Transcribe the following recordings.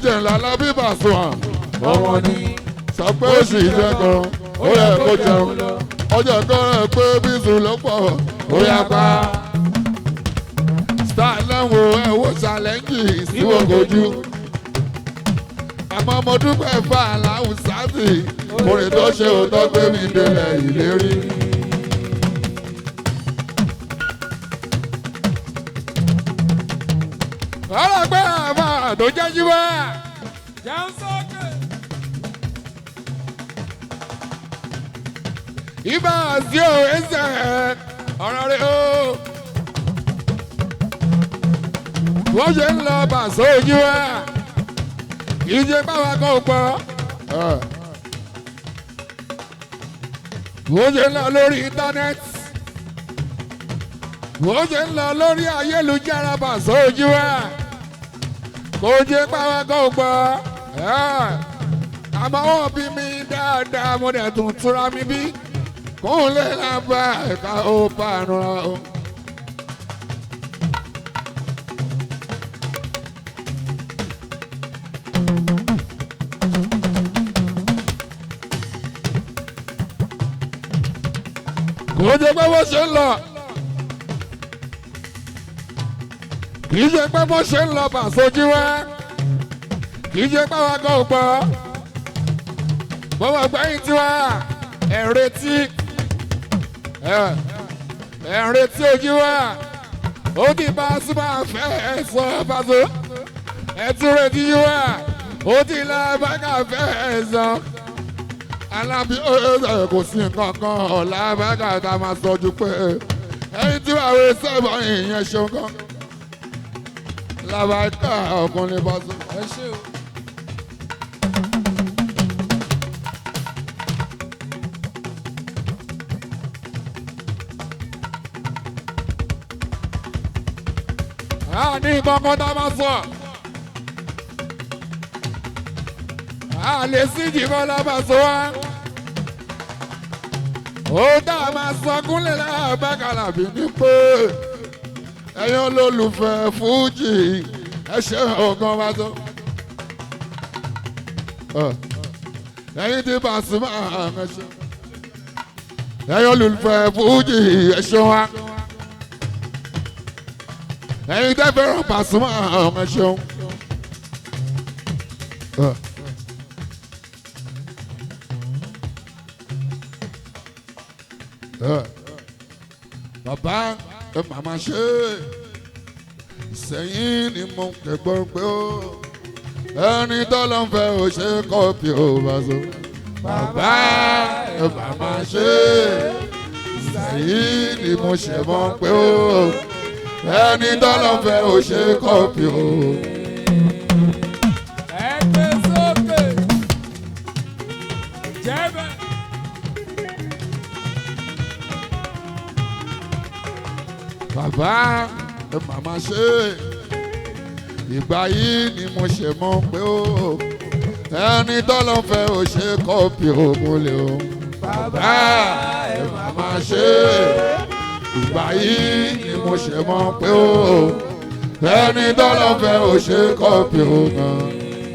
jẹ́ ńlá lábí Pasuma ọmọ ní sọ pé ó sì jẹ́ kan ó yẹ kó jẹun ọjọ́ kan rẹ̀ pé bísú ló pọ̀ ó yá pa star lẹ́wọ̀n ẹ̀wọ̀ ṣàlẹ́ǹjì síwọ́gójú àmọ́ mo dúpẹ́ fún aláwùsá sí orin tó ṣe òótọ́ gbé mi délẹ̀ ìlérí. ọlọ́gbẹ́ àbá tó jẹ́ jíwá. jẹun sókè. ibà sí o ẹsẹ̀ ọ̀rọ̀ rẹ̀ o. wọ́n ṣe ń lọ bàṣọ ojú wa kì í ṣe báwa kan ò gbọ́. wọ́n ṣe ń lọ lórí íńtánẹ́ẹ̀tì. wọ́n ṣe ń lọ lórí ayélujára bàṣọ ojú wa kò ṣe báwa kan ò gbọ́. àmọ́ wọ́n bí mi dáadáa mo dẹ̀ tún túra mi bí kúnlẹ̀ lábá ẹ̀ka ó pààrọ̀ o. kò jẹ́ pé bó ṣe ń lọ kì í ṣe pé bó ṣe ń lọ bàṣojú wá kì í ṣe pé àwọn kan ò gbọ́ bọ́wọ́ gbẹ́yìn tiwa ẹ̀ retí ẹ̀ ń retí ojú wa ó ti bá a súnmọ́ àfẹ́ ẹ̀ sọ fàṣọ ẹ̀ tún retí yín wa ó ti la bàgà fẹ́ ẹ̀ sọ. alábí ọ̀rẹ́ kò sí nǹkan kan ọ̀la bàgà tá a máa sọ ju pé ẹni tí wàá wé sẹ́bọ̀ ìyẹn ṣeun kan. làbàkà ọkùnrin bá sọ. ẹ ṣé o. a ní kankan tá a máa sọ. a lè sí jìkan lábàṣọ wa. ó tá a máa sọ kúnlẹ̀ lábàkàlà bí ní pé ẹ̀yin olólùfẹ́ fújì ẹ ṣe ọ̀gán bá tó. ẹ̀yin tí Pasuma ẹ ṣe. ẹ̀yin olólùfẹ́ fújì ẹ ṣe wa ẹ̀yin tẹ́ fẹ́ràn Pasuma ọmọ ṣeun. bàbá ẹ màmá ṣe sẹ́yìn ni mo kẹ́gbọ́n pé ó ẹni tọ́lọ́ ń fẹ́ ò ṣe kọ́pì ò bá so. bàbá ẹ màmá ṣe sẹ́yìn ni mo ṣe mọ́ pé ó ẹni tọ́lọ́ fẹ́ ò ṣe kọ́pì o. ẹ gbé sókè. jẹ́bẹ̀. bàbá ẹ màmá ṣe ìgbà yìí ni mo ṣe mọ̀ pé ó ẹni tọ́lọ́ fẹ́ ò ṣe kọ́pì o mo lè o. bàbá ẹ màmá ṣe ìgbà yìí ni mo ṣe mọ̀ pé ó ẹni tọ́lọ́ fẹ́ ò ṣe kọ́pì o gan.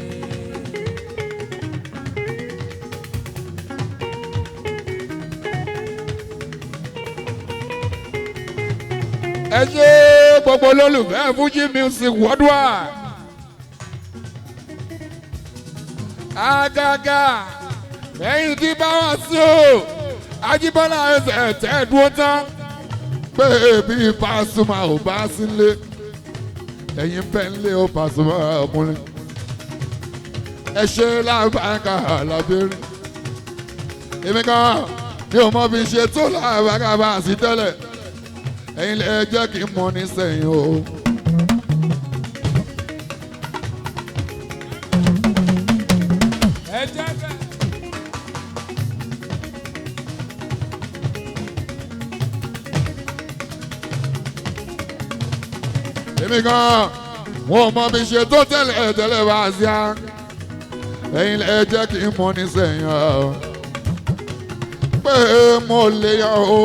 ẹ ṣe gbogbo olólùfẹ́ Fuji music worldwide. àgàgà ẹ̀yin tí bá wà sí o Ajíbọ́lá ẹsẹ̀ tẹ́ dúró tán pé bí Pasuma ò bá sílé ẹ̀yin bẹ́ẹ̀ ń lé o Pasuma ọkùnrin ẹ ṣe lábàáká lábẹ́rẹ́ èmi kan mi ò mọ bí ṣe tó lábàáká bá a sí tẹ́lẹ̀ ẹ̀yin lè jẹ́ kí n mọ ní sẹ́yìn o. ẹ jẹ́bẹ̀. èmi kan wọn ò mọ bí ṣe tó tẹ́lẹ̀ tẹ́lẹ̀ bá a sí á ẹ̀yin lè jẹ́ kí n mọ ní sẹ́yìn o. pé mo lè yan o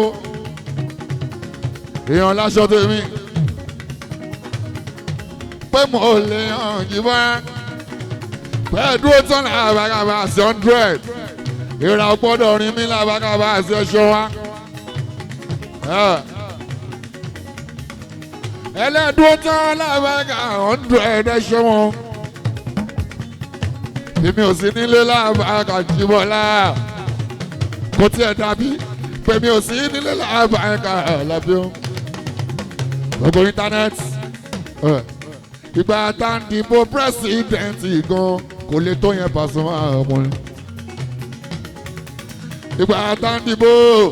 èèyàn láṣọ tèmi pé mo lè yan jìbọn bẹ́ẹ̀ dúró tán làbàkàbà sí hundred ìrà gbọ́dọ̀ rin mí làbàkàbà sí ẹṣọ́ wa. ẹlẹ́dúró tán làbàkà hundred ẹṣọ́ wọn. èmi ò sí nílé làbàkà jìbọ̀lá kò tiẹ̀ dàbí pèmí ò sí nílé làbàkà làbí o. gbogbo íńtánẹ́ẹ̀tì ìgbà tá à ń dìbò pírẹsidẹ̀ntì gan kò lè tó yẹn Pasuma ọmọrin ìgbà tá à ń dìbò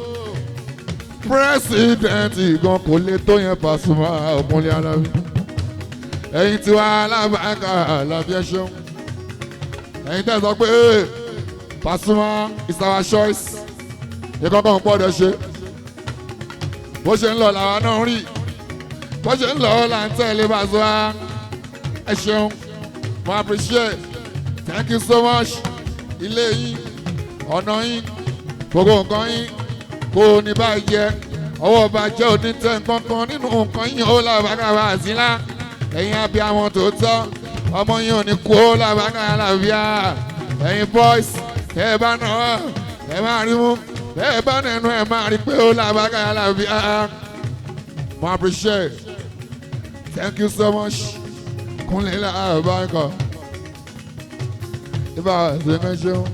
pírẹsidẹ̀ntì gan kò lè tó yẹn Pasuma ọmọrin alábi ẹ̀yin tí wàá alábàákà alábi ẹ̀ṣọ́ ẹ̀yin tẹ̀ sọ pé Pasuma is our choice ìkọ̀kọ̀ ń gbọ́dọ̀ ṣe bó ṣe ń lọ làwa náà rí bó ṣe ń lọ là ń tẹ̀lé Pasuma ẹ ṣeun mo appreciate thank you so much ilé yín ọ̀nà yín gbogbo nǹkan yín kò ní bàjẹ́ ọwọ́ bàjẹ́ ò ní tẹ̀ kankan nínú nǹkan yín ó làbàkàbà sílá ẹ̀yin abiyamọ tó tọ́ ọmọ yín ò ní kú ó làbàkàbà làbíà ẹ̀yin boys ẹ bá nà ọ́ ẹ máa rí mú ẹ bá nẹnu ẹ máa rí pé ó làbàkàbà làbíà mo appreciate thank you so much kúnlẹ̀ láàbáńkọ̀ ibà ṣẹ́mẹ́ṣẹ́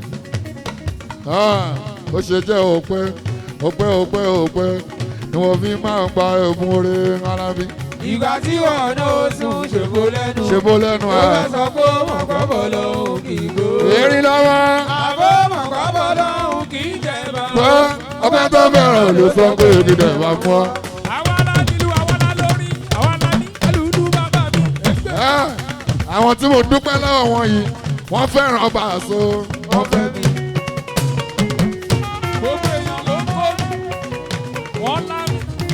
ó ṣe jẹ́ òpé òpé òpé òpé ni wọ́n fi máa ń gba ẹ̀bùn oore ara mi. ìgbà tí wọn náà sùn ṣèbó lẹ́nu. ṣèbó lẹ́nu ó ẹ̀. fẹ́ sọ pé mọ̀kọ́bọ̀ lòun kì í gbó. èrí lọ́wọ́ àbó mọ̀kọ́bọ̀ lòun kì í jẹ bá. pé ọbẹ̀ tó bẹ̀rẹ̀ ló sọ pé ìdílé wa mú ọ. àwa la nílù àwa la lórí àwa la ní ẹlùdú bàbá mi. Ẹ́, àwọn tí mo dúpẹ́ lọ́wọ́ wọn yìí wọ́n fẹ́ràn ọba àṣọ wọ́n fẹ́ mi. gbogbo èèyàn ló ń kó wọn lámì.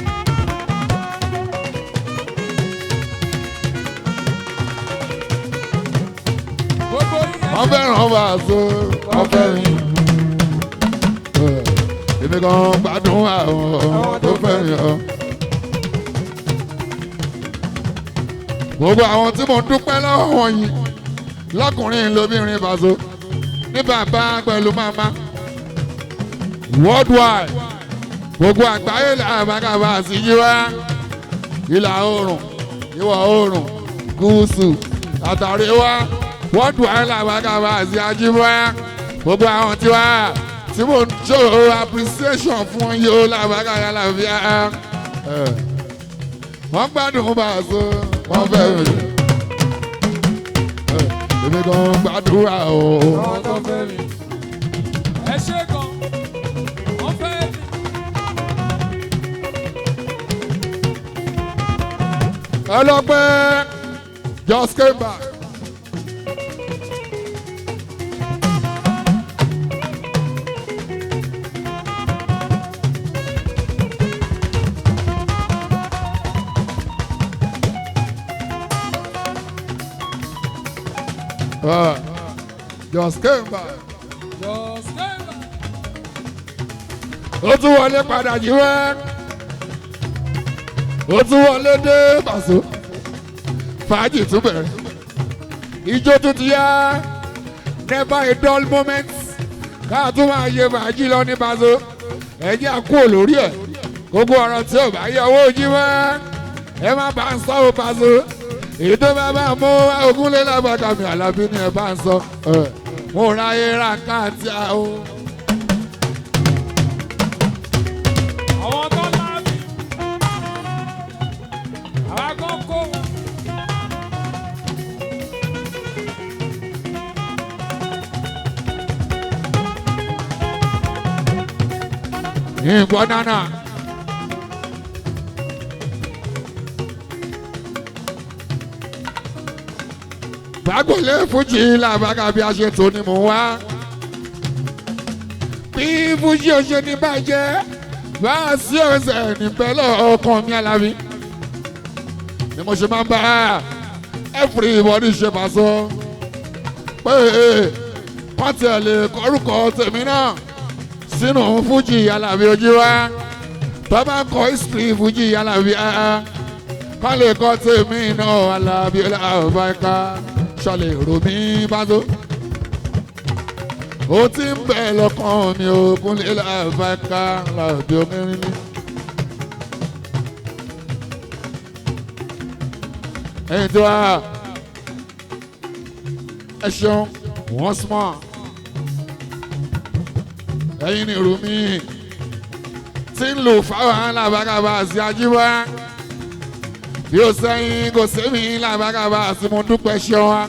gbogbo wọ́n fẹ́ràn ọba àṣọ wọ́n fẹ́ mi. Ẹ́, èmi kan gbádùn àwọn tó fẹ́ mi ọ. gbogbo àwọn tí mo dúpẹ́ lọ́wọ́ wọn yìí lọ́kùnrin lóbìnrin bàṣọ ní bàbá pẹ̀lú màmá worldwide gbogbo àgbáyé làbàkàbà sí yíwá ìlà oòrùn ìwọ̀ oòrùn gúúsù àtàríwá worldwide làbàkàbà sí ajíwá gbogbo àwọn tiwa tí mo ń show appreciation fún yìí ó làbàkàbà làbíà wọ́n gbádùn bàṣọ wọ́n fẹ́ mi èmi kan gbàdúrà o. àwọn tó fẹ́ mi. ẹ ṣe gan wọ́n fẹ́ mi. ọlọ́pẹ́ just came back. Ah, just came back. just stay back. ó tún wọlé padà jí wẹ́ ó tún wọlé dé pàṣẹ fàájì tún bẹ̀rẹ̀ ijó tún ti yá never a dull moment káà tún máa yẹ fàájì lọ ní pàṣẹ ẹ̀jẹ̀ àkó lórí ẹ̀ gbogbo ọ̀rọ̀ tí ò bá yẹ owó jí wẹ́ ẹ má bá ń sọ ọ́ pàṣẹ èyí tó bá bá mú ogúnlé lágbàkàmì àlàbí ni ẹ bá ń sọ ẹ mo ra era káàtì àwọn. àwọn tó lámì. àwa kan kó wọn. nǹkan nánà. gbàgbọ́lé fújì làbàgà bí a ṣe tó ni mò ń wá. bí fújì ò ṣe ní bàjẹ́ bá a sí ọ̀sẹ̀ níbẹ̀ lọ́ọ̀kan mi alábí. ni mo ṣe máa ń bá everybody ṣe máa sọ pé wọ́n tiẹ̀ lè kọ́rùkọ tèmi náà sínú fújì alábí ojú wa tó bá kọ history fújì alábí áá kọ́ lè kọ́ tèmi náà alábí ọlọ́ọ̀báńká ṣọlẹ̀ rò mí bá tó ó ti ń bẹ̀ lọ́kàn mi ò kúnlé láàbáká làbí omirin ní. ẹ̀yin tí wàá ẹ ṣeun once more ẹ̀yin ni rumi tí ń lò fáwọn alábàgàbà àti ajíwá bí ó sẹ́yìn kò sẹ́mi làbàgàbà àti mo dúpẹ́ ṣeun wa.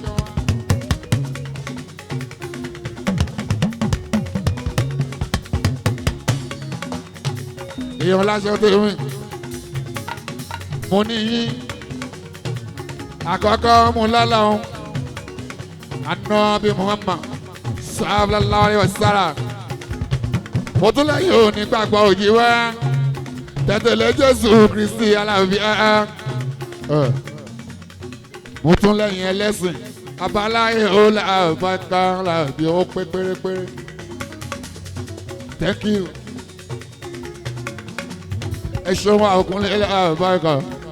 èèyàn láṣẹ tó rìn mo ní yín àkọ́kọ́ mo lọ́la òun àná bí muhammad sallallahu alaihi wasallam mo tún lẹ́yìn òní gbàgbọ́ òjì wá tẹ̀tẹ̀lé jésù kristi aláàbíà mo tún lẹ́yìn ẹlẹ́sìn abáláyé ó làbàkà làbí ó pé pérépéré thank you ẹ ṣeun àkúnlé làbàkà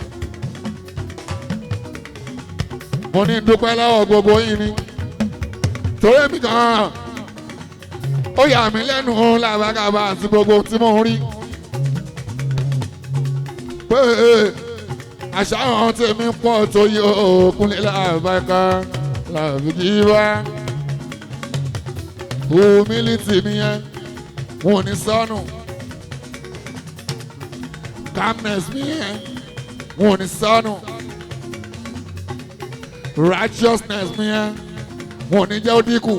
mo ní dúpẹ́ lọ́wọ́ gbogbo yín ni torí mi kan ó yà mí lẹ́nu làbàkàbà àti gbogbo tí mo ń rí pé àṣà àwọn tèmi pọ̀ tó yí òkúnlé làbàkà làbìkì wá humility nìyẹn wọn ò ní sọnù calmness nìyẹn wọn ò ní sọnù righteousness nìyẹn wọn ò ní jẹ́ ó dínkù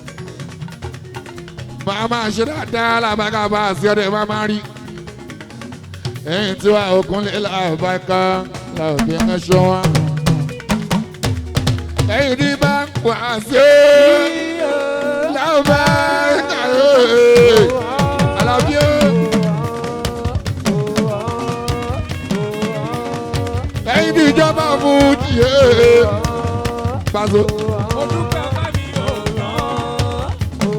máa máa ṣe dáadáa làbàkàbà àti ọdẹ máa máa rí ẹ̀yìn tí wàá òkúnlé làbàkà làbí ẹ̀ṣọ́ wa ẹ̀yìn tí bá ń pa sí làbàkà alábí ó. ẹ̀yìn tí ìjọba fún jìé pàṣẹ. Mo dúpẹ́ ọba mi ò tán.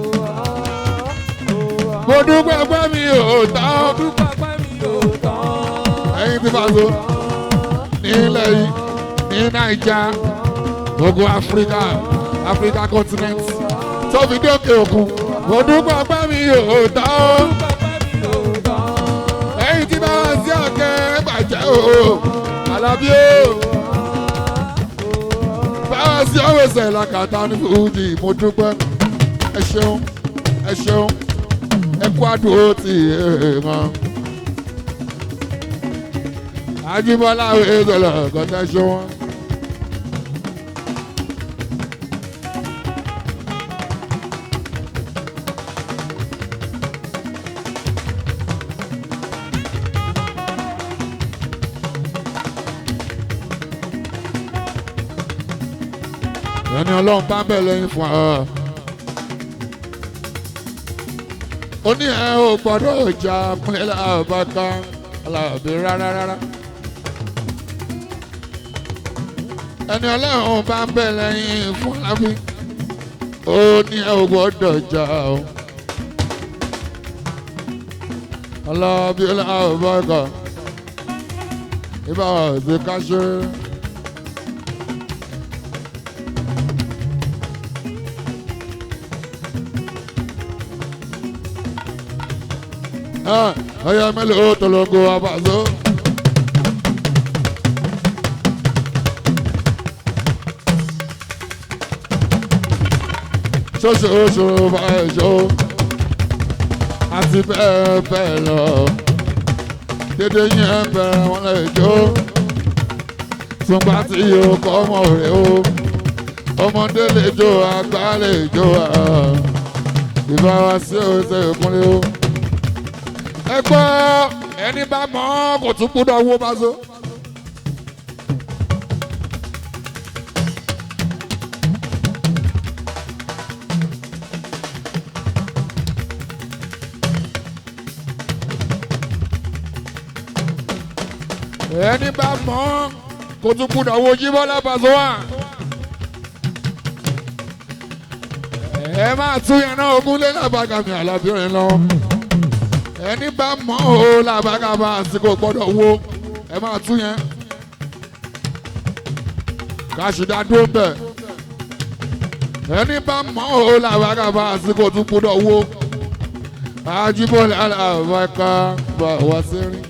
mo dúpẹ́ pé mi ò tán Mo dúpẹ́ ọba mi ò tán. ẹ̀yìn tí pàṣẹ. nílẹ̀ yìí ní naija gbogbo áfíríkà áfíríkà continent tó fi dé òkè òkun mo dúpẹ́ pé mi ò tán Mo dúpẹ́ ọba mi ò tán. ẹ̀yìn tí bá wá sí ọ̀kẹ́ bàjẹ́ o alábí o báwa sí ọ̀wẹ̀sẹ̀ làkàtà ní fújì mo dúpẹ́ ẹ ṣeun ẹ ṣeun ẹ kú àdúró tì í mọ́. Ajíbọ́lá ìṣẹ̀lẹ̀ kọ́tẹ́ ṣe wọ́n. ẹni ọlọ́run bá bẹ̀ lẹ́yìn fún ọ. ó ní ẹ ò gbọ́dọ̀ jà kúnlẹ̀ láàbàkà aláàbí rárá rárá. ẹni ọlọ́run bá ń bẹ̀ lẹ́yìn fún alábí. ó ní ẹ ò gbọ́dọ̀ jà o. aláàbí láàbàkà ibà ọ̀sẹ̀ ká ṣe é. ọyọ mélòó tọlọgọ abàzọ. ṣoṣooṣo bá ẹjọ́ àti bẹ́ẹ̀ bẹ́ẹ̀ lọ dédé yẹn bẹ̀rẹ̀ wọn lè jó ṣùgbọ́n tí yóò kọ́ ọmọ rẹ̀ o ọmọdé lè jó àgbà lè jó ìbára sí òṣè ìkúnlẹ̀ o ẹ gbọ́ ẹni bá mọ̀ ọ́ kò tún gbúdọ̀ wó bá so. ẹni bá mọ̀ ọ́ kò tún gbúdọ̀ wó Jíbọ́lá Pasuma wà. ẹ máa tún yẹn náà ogún lé lábàgàmì àlàbíyàn lọ ẹni bá mọ̀ ọ́ làbàgàmà àsìkò gbọ́dọ̀ wo ẹ máa tún yẹn káṣídá dúró bẹ̀ ẹni bá mọ́ ọ́ làwọn àbá àsìkò tún gbọ́dọ̀ wó. Ajíbọ́lá làwọn ẹ̀ka bá wá sí rìn.